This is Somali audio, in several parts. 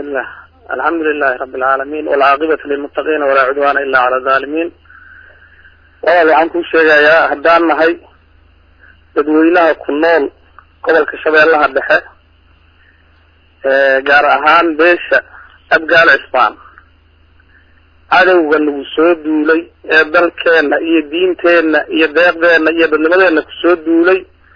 bismillah alxamdu lilahi rabi alcaalamiin walcaaqibatu lilmuttaqiina walaa cudwaana ila cala alzaalimiin walaal waxaan kuu sheegayaa haddaan nahay dadweynaha ku nool gobolka shabeellaha dhexe gaar ahaan beesha abgaal cisbaan cadowga nagu soo duulay ee dalkeenna iyo diinteenna iyo deeqdeenna iyo dadnimadeenna kusoo duulay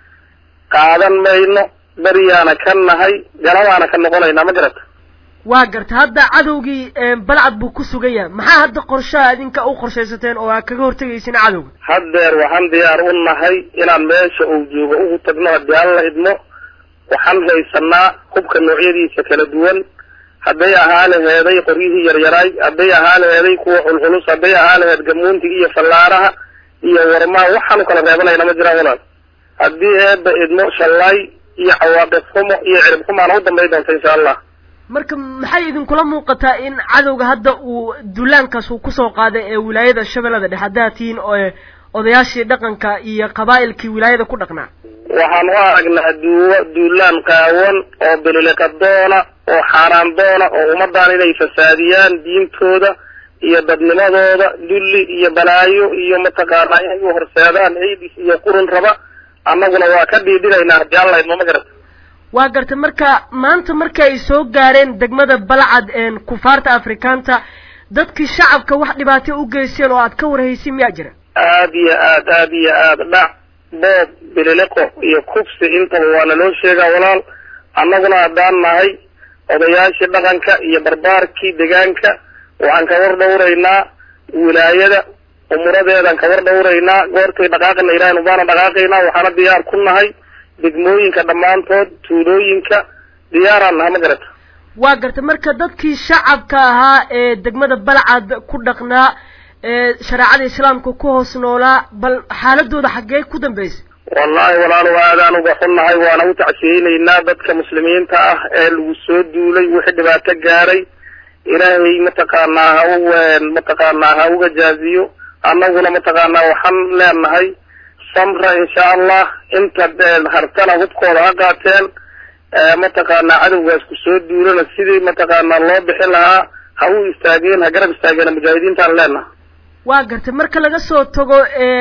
qaadan mayno beriyaana ka nahay galabaana ka noqonaynaa ma garata waa garta hadda cadowgii balcad buu ku sugan yahay maxaa hadda qorshaha idinka u qorshaysateen oo aad kaga hortegaysin cadowga haddeer waxaan diyaar u nahay inaan meesha uu joogo ugu tagno haddii alla idmo waxaan haysanaa hubka noocyadiisa kala duwan hadday ahaa laheeday qoryihii yaryaraay hadday ahaa laheeday kuwa culculus hadday ahaa laheed gamuuntiga iyo fallaaraha iyo warmaan waxaanu kala reebanayna ma jiraan walaal haddii eeba idmo shallaay iyo cawaaqib xumo iyo cirib xumaana u dambay doonta insha allah marka maxay idinkula muuqataa in cadowga hadda uu duulaankaas uu kusoo qaaday ee wilaayada shabeellada dhexe haddaad tihiin oo odayaashii dhaqanka iyo qabaa'ilkii wilaayada ku dhaqnaa waxaan u aragnaa duuwa duulaan qaawan oo bililiqadoona oo xaaraan doona oo ummaddan inay fasaadiyaan diintooda iyo dadnimadooda dulli iyo balaayo iyo mataqaanaa inay u horseedaan ciidis iyo qurun raba annaguna waa ka dhiidhinaynaa haddii alla idmo ma garata waa garta marka maanta marka ay soo gaareen degmada balcad kufaarta afrikaanta dadkii shacabka wax dhibaato u geysteen oo aad ka warhaysin miyaa jira aad iyo aad aad iyo aad dhac boob bililiqo iyo kufsi intaba waa naloo sheegaa walaal annaguna haddaan nahay odayaashii dhaqanka iyo barbaarkii deegaanka waxaan ka war dhawraynaa wilaayada umuradeedaan ka war dhawraynaa goortay dhaqaaqina ilaahin ubaana dhaqaaqaynaa waxaana diyaar ku nahay degmooyinka dhammaantood tuulooyinka diyaaraan naha ma garata waa garta marka dadkii shacabka ahaa ee degmada balcad ku dhaqnaa ee shareecada islaamka ku hoos noolaa bal xaaladooda xaggee ku dambeysay wallahi walaalo aadaan uga xunnahay waana u tacsiyeynaynaa dadka muslimiinta ah ee lagu soo duulay wixii dhibaato gaaray ilaahay mataqaanaa ha u mataqaanaa ha uga jaaziyo annaguna mataqaanaa waxaan leenahay samra insha allah inta hartana hubkooda ha qaateen mataqaanaa cadowgaas kusoo duulana sidii mataqaanaa loo bixin lahaa ha u istaageen ha garab istaageen mujaahidiintaan leenaha waa gartay marka laga soo tago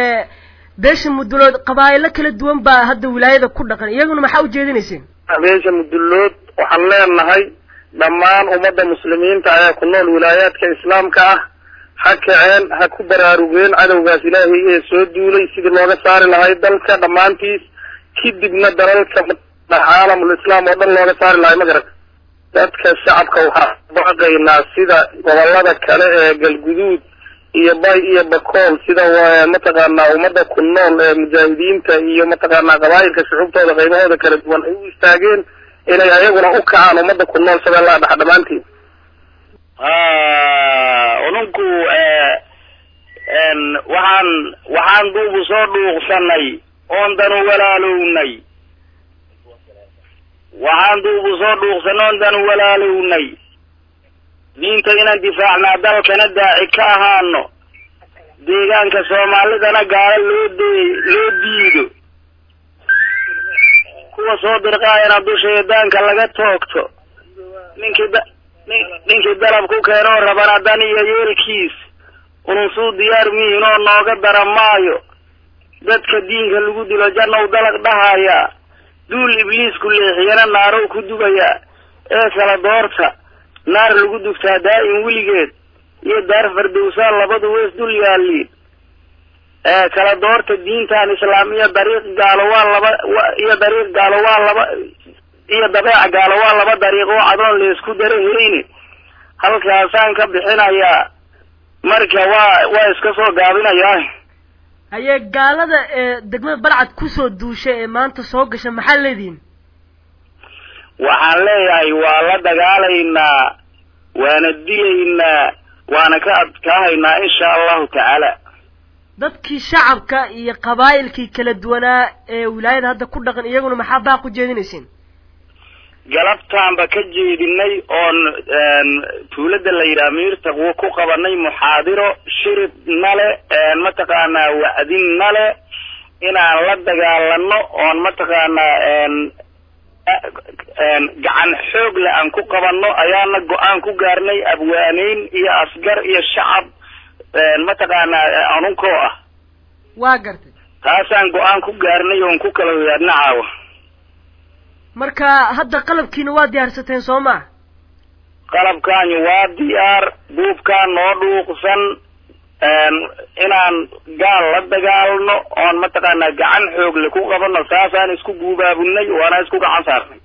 beesha mudulood qabaa'ilo kala duwan baa hadda wilaayada ku dhaqan iyaguna maxaa ujeedinayseen beesha mudulood waxaan leenahay dhammaan ummadda muslimiinta ee ku nool wilaayaadka islaamka ah ha kaceen ha ku baraarugeen cadowgaas ilaahay ee soo duulay sidii looga saari lahay dalka dhammaantiis kadibna dalalka caalamul islaam oo dhan looga saari lahay ma garata dadka shacabka waxaa baaqaynaa sida gobolada kale ee galguduud iyo bay iyo bakool sida mataqaanaa ummadda ku nool ee mujaahidiinta iyo mataqaanaa qabaayilka shucuubtooda qaybahooda kala duwan ay u istaageen inay ayaguna u kacaan ummadda ku nool shabeellaha dhexe dhammaantiin ununku waxaan waxaan duubu soo dhuuqsanay oon danu walaalownay waxaan duubu soo dhuuqsanay oon danu walaalownay diinta inaan difaacnaa dalkana daaci ka ahaano deegaanka soomaalidana gaalo loo de loo diido kuwa soo dirqaayana dusha eedaanka laga toogto ninkii da nin ninkii dalab ku keenoo rabana dan iyo yeelkiis ununsuu diyaar mihin oo nooga dara maayo dadka diinka lagu dilo jannow dalag dhahayaa duul ibliisku leexiyana naarow ku dugayaa ee kala doorta naar lagu dugtaa daa'im weligeed iyo daar fardowsaan labadu weys dul yaaliin ee kala doorta diintan islaam iyo dariiq gaalo waa laba iyo dariiq gaalo waa laba iyo dabeeca gaalo waa laba dariiq oo cadoon laysku darahayni halkaasaan ka bixinayaa marka waa waa iska soo gaabinayaa haye gaalada ee degmada balcad kusoo duushay ee maanta soo gasha maxaa leedihin waxaan leeyahay waa la dagaalaynaa waana dilaynaa waana ka adkaahaynaa insha allahu tacaala dadkii shacabka iyo qabaa'ilkii kala duwanaa ee wilaayada hadda ku dhaqan iyaguna maxaa baaq u jeedinayseen galabtaanba ka jeedinay oon tuulada la yidhaha miirtaqwo ku qabanay muxaadiro shirib nale mataqaanaa wacdin nale inaan la dagaalano oon mataqaanaa gacan xoog le aan ku qabanno ayaana go-aan ku gaarnay abwaaneyn iyo asgar iyo shacab mataqaanaa anunkoo ah waa gartay taasaan go-aan ku gaarnay oon ku kala wadaadna caawa marka hadda qalabkiina waa diyaarsateen soo maa qalabkaani waa diyaar buubkaa noo dhuuqsan inaan gaal la dagaalno oon mataqaanaa gacan xoogle ku qabano saasaan isku guubaabunay waana isku gacan saarnay